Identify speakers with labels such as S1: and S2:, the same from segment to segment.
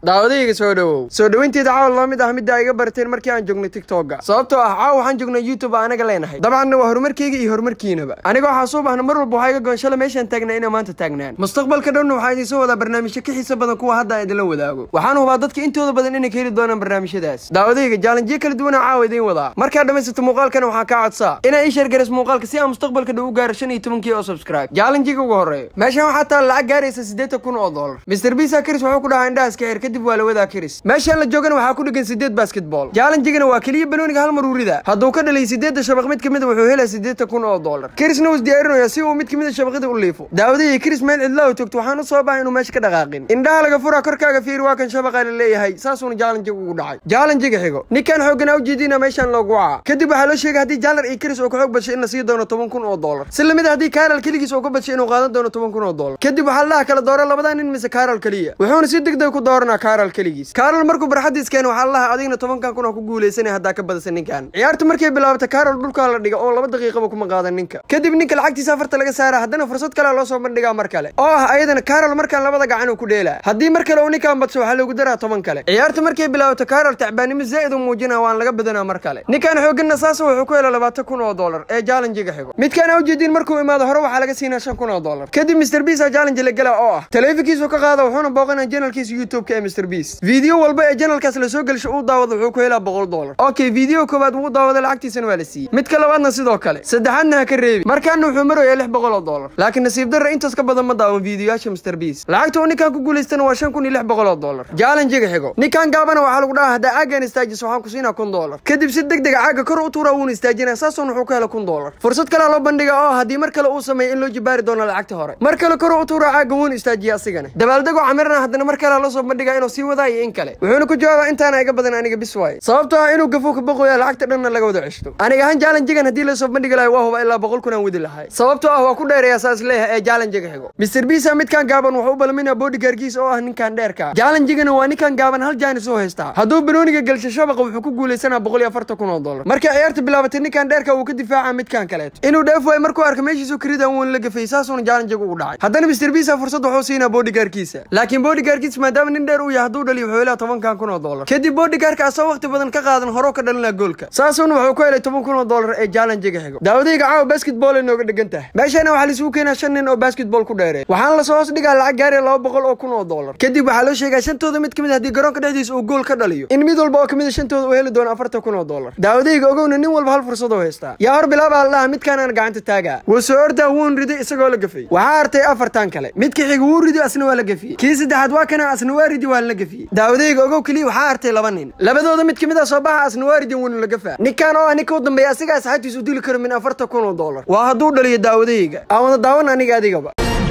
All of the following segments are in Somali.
S1: daawadayga soo dhowow soo dhoweynteeda caawa la mid ah midda iga barteen markii aan joognay tiktoka sababtoo ah caawa waxaan joognay youtube anaga leenahay dabcanna waa horumarkeyga iyo horumarkiinaba aniga waxaa soo bahna mar walba waxaa iga goon shala meeshaan taagnaa inay maanta taagnaan mustaqbalka dhowna waxaa idiin soo wadaa barnaamijyo ka xiisa badan kuwa hadda aan idinla wadaago waxaan hubaa dadka intooda badan inay ka heli doonaan barnaamijyadaas daawadayga jaalanjiyo kala duwana caawa idiin wadaa markaad dhammaysato muuqaalkana waxaa kaa codsaa inaa ii sheergaras muuqaalka si aan mustaqbalka dhow u gaaro shan iyo tobankii oo subscribe jaalanjiga ugu horeeyo meeshaan waxaa taal lacag gaaraysa siddeetan kun oo dollar mr bisa kiris wuxuu ku dhahaa indhahaas ka xir kadib waa la wadaa kiris meeshaan la joogana waxaa ku dhigan siddeed basketball jaalanjigana waa keliya banooniga hal mar urida hadduu ka dhalay siddeedda shabaq mid kamida wuxuu helaya siddeetan kun oo dollar kirisna wuu isdiyaarinaya si uu mid kamida shabaqida u liifo daawadihii kiris meel cidla u joogto waxaan u soo bahay inuu meesha ka dhaqaaqin indhaha laga furaa korkaaga fiir waa kan shabaqa la leeyahay saasuuna jaalanjiga ugu dhacay jaalanjiga xigo ninkan xooggana ujeediina meeshaan loogu waca kadib waxaa loo sheegay haddii jaalar iyo kiris uu ka xoog badshay in la sii doono toban kun oo dollar si lamid a haddii kaaral keligiis uu ka badshay inuu qaadan doono toban kun oo dollar kadib waxaa laha kala doora labadaa nin mise kaaral keliya wuxuuna si degdeg ku dooranaa kaaral keligiis kaaral markuu barxadiis keena waxaa laha adigna tobankan kun oo ku guulaysanay haddaa ka badasa ninkan ciyaartu markay bilaabata kaaral dhulkaa la dhiga oo laba daqiiqaba kuma qaadan ninka kadib ninka lacagtiisa afarta laga saara haddana fursad kalea loo soo bandhigaa mar kale oo ah ayadana kaaral markaan labada gacan uu ku dheelaa haddii mar kale uu ninkan badso waxaa loogu daraa toban kale ciyaartu markay bilaabato kaaral tacbaanimo zaa'id u muujina waan laga badanaa mar kale ninkan xooganna saasa wuxuu ku hela labaatan kun oo dollar ee jaalanjiga xigo midkaan a ujeediin markuu imaado hore waxaa laga siinaa shan kun oo dollar kadib mr bisa jaalanji la gela oo ah taleefankiisu ka qaada wuxuuna booqanaa janalkiisa youtube-ka ee mr bis video walba ee janalkaas lasoo gelsho uu daawado wuxuu ku helaa boqol dollar okay video koowaad wuu daawada lacagtiisana waa la siiyey midka labaadna sidoo kale saddexaadna ha ka reebi markaana wuxuu marayaa lix boqol oo dollar laakiin nasiib darra intaas ka badan ma daawan videoyaasha mr bis lacagta uu ninkan ku guulaystana waa shan kun iyo lix boqol oo dollar jaalanjiga xigo ninkan gaabana waxaa lagu dhahaa haddaa caagan istaajis waxaan ku siinaa kun dollar kadib si deg dega caaga kor u tuuraa wuuna istaajinaa saasuun wuxuu ka hela kun dollar fursad kalea loo bandhiga oo haddii mar kale uu sameeyo in loo jibaari doono lacagta hore mar kale kor u tuuraa caaga wuuna istaajiya asigana dabaaldegoo camirana haddana mar kalea loo soo bandhigaa inuu sii wadaa iyo in kale wuxuuna ku jawaabaa intaana iga badan aniga bis waaye sababtoo ah inuu gafuu ka boqoya lacagta dhanna laga wada ceshto aniga ahaan jaalanjigan haddii lasoo bandhigi lahay waa huba ilaa boqol kun aan wadi lahay sababtoo ah waa ku dheereeyaa saas leeyahay ee jaalanjiga xigo mr bisa midkan gaaban wuxuu u balminaa bodygaarkiis oo ah ninkan dheerka jaalanjigana waa ninkan gaaban hal jaanis oo haystaa hadduu banooniga gelsho shabaqa wuxuu ku guulaysanaa boqol iyo afartan kun oo dollar markay ciyaarta bilaabatay ninkan dheerka uu ka difaaca midkan kaleeto inuu dheef waayo markuu arka meeshiisu karidan wuuna la gafay saasuuna jaalanjiga ugu dhacay haddana mr bisa fursad wuxuu siinaa bodygaarkiisa laakiin bodygaarkiis maadaama nin dheer uu yahay hadduu dhaliyo wuxuu helaa tobankan kun oo dollar kadib bodygaarka asoo waqti badan ka qaadan horoo ka dhalinaa goolka saasuuna wuxuu ku helay toban kun oo dollar ee jaalanjiga xigo daawadayga caawa basketball ay nooga dhigan tahay meeshana waxaa laisugu keenaa shan nin oo basketball ku dheeree waxaana lasoo hoos dhigaa lacag gaaraya laba boqol oo kun oo dollar kadib waxaa loo sheegaa shantooda mid kamid haddii garoonka dhexdiisa uu gool ka dhaliyo in mid walba oo kamid a shantooda uu heli doono afartan kun oo dollar daawadayga ogowna nin walba hal fursad oo haystaa yaa hor bilaabaa la dhaha midkaan aan gacanta taagaa wuu soo ordaa wuun riday isagoo la gafay waxaa hartay afartan kale midka xiga wuu rido asna waa la gafiyey kii saddexaad waa kana asna waa ridi waa la gafiyey daawadayga ogow keliya waxaa hartay laba nin labadooda mid kamid a soo baxa asna waa ridin wuuna la gafaa ninkaan oo ah ninka u dambeeya asiga asxaabtiis u dili karo min afartan kun oo dollar waa hadduu dhaliyo daawadayga aan wada daawan aniga adigaba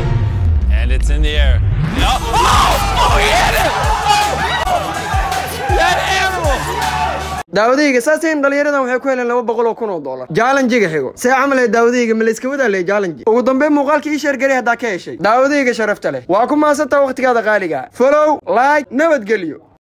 S2: And it's in the air. No. Oh, oh, he hit it! Oh! That animal!
S1: daawadayga saaseen dhalinyaradan waxay ku heleen laba boqol oo kun oo dollar jaalanjiga xigo see camal ee daawadayga ma layska wadaa leh jaalanji ugu dambeyn muuqaalka ii sheergaray haddaa ka heshay daawadayga sharafta leh waa ku maasantaa wakhtigaada qaaliga folow like nabadgelyo